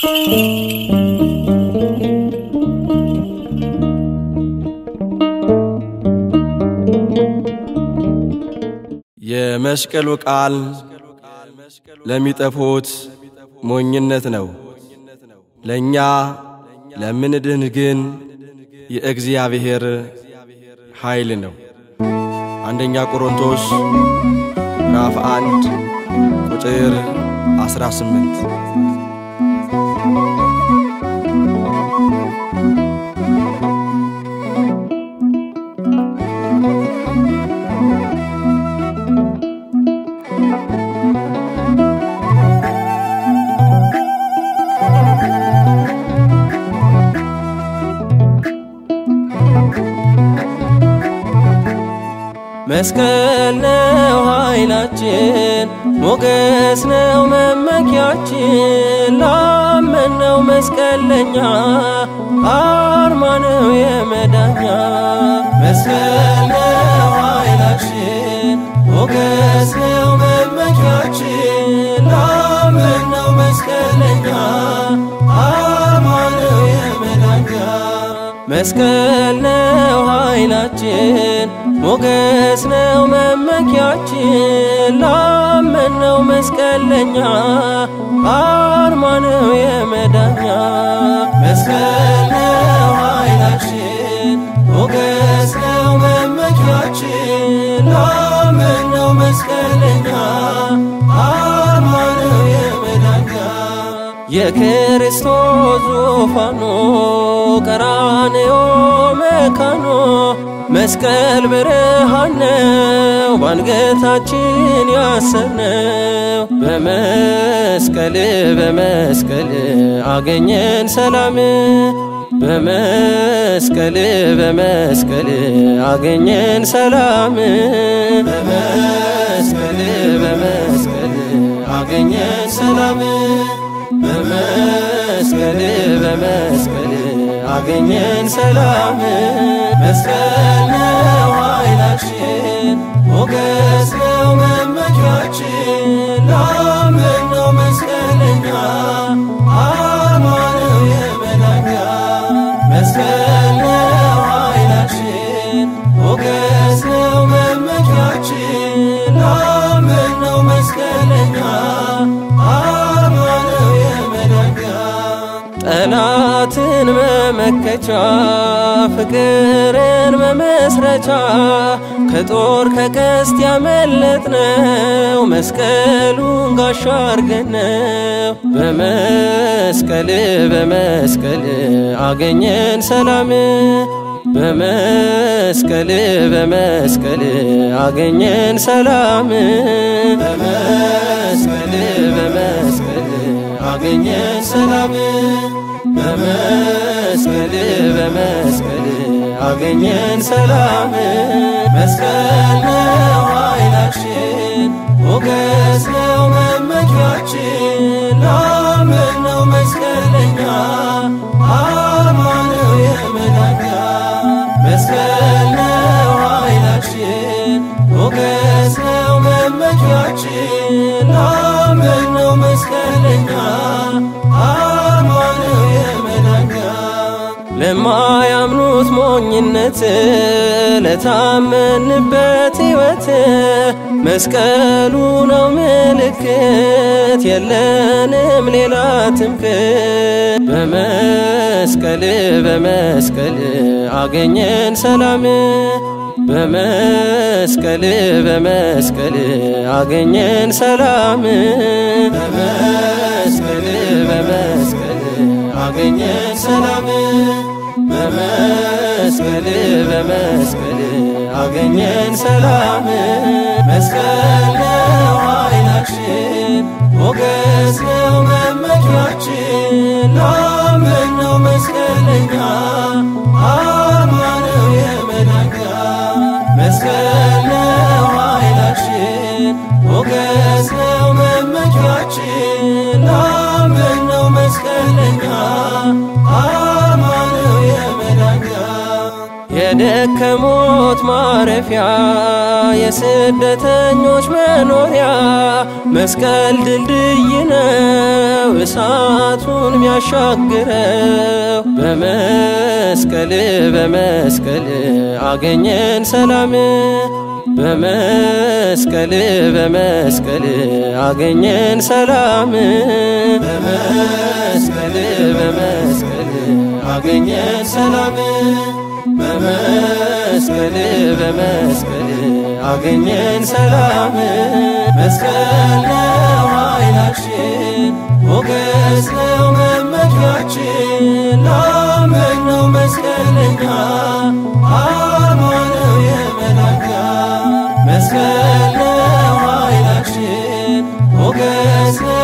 የመስቀሉ ቃል ለሚጠፉት ሞኝነት ነው፣ ለእኛ ለምንድን ግን የእግዚአብሔር ኃይል ነው። አንደኛ ቆሮንቶስ ምዕራፍ አንድ ቁጥር 18 መስቀል ነው ኃይላችን፣ ሞገስ ነው መመኪያችን። ላመነው መስቀል ለኛ አርማ ነው የመዳኛ። መስቀል ነው ኃይላችን፣ ሞገስ ነው መመኪያችን። ላመነው መስቀል ለኛ አርማ ነው የመዳኛ። መስቀል ነው ኃይላችን ሞገስ ነው መመኪያችን። ላመነው መስቀል ለኛ አርማ ነው የመዳኛ። መስቀል ነው ኃይላችን ሞገስ ነው መመኪያችን። ላመነው መስቀል ለኛ አርማ ነው የመዳኛ። የክርስቶስ ዙፋኑ ቀራንዮ መካኖ መስቀል ብርሃን ነው ባንገታችን ያሰርነው። በመስቀል በመስቀል አገኘን ሰላም በመስቀል በመስቀል አገኘን ሰላም በመስቀል በመስቀል አገኘን ሰላም በመስቀል በመስቀል አገኘን ሰላም መስቀል ነው ኃይላችን ሞገስ ነው መመኪያችን ላመነው መስቀለኛ አርማ ነው የመዳኛ መስቀል ነው ኃይላችን ሞገስ ነው መመኪያችን ላመነው መስቀለኛ አርማ ነው የመዳኛ ጠላትን መመከቻ ፍቅርን መመስረቻ ከጦር ከቀስት ያመለጥነው መስቀሉን ጋሻ አርገነው በመስቀል በመስቀል አገኘን ሰላም በመስቀል በመስቀል አገኘን ሰላም በመስቀል በመስቀል አገኘን ሰላም በመስቀል በመስቀል አገኘን ሰላም መስቀል ነው ኃይላችን ሞገስ ነው መመኪያችን ላመነው መስቀለኛ አርማ ነው የመዳኛ መስቀል ነው ኃይላችን ሞገስ ነው መመኪያችን ላመነው መስቀለኛ አርማ ነው የመዳኛ ለማያምኑት ሞኝነት ለታመንበት ሕይወት መስቀሉ ነው ምልክት የለንም ሌላ ትምክት በመስቀል በመስቀል አገኘን ሰላም በመስቀል በመስቀል አገኘን ሰላም በመስቀል በመስቀል አገኘን ሰላም በመስቀል በመስቀል አገኘን ሰላም መስቀል ነው ኃይላችን ሞገስ ነው መመኪያችን ላመነው መስቀለኛ አርማ ነው የመዳኛ መስቀል ነው ኃይላችን ሞገስ ነው መመኪያችን ላመነው መስቀለኛ አርማ ነው የመዳኛ የደከሞት ማረፊያ የስደተኞች መኖሪያ መስቀል ድልድይ ነው እሳቱን ሚያሻግረው በመስቀል በመስቀል አገኘን ሰላም በመስቀል በመስቀል አገኘን ሰላም በመስቀል በመስቀል አገኘን ሰላም በመስቀል በመስቀል አገኘን ሰላም መስቀል ነው ኃይላችን ሞገስ ነው መመኪያችን ላመነው መስቀለኛ አርማ ነው የመላኪያ መስቀል ነው ኃይላችን ሞገስ ነው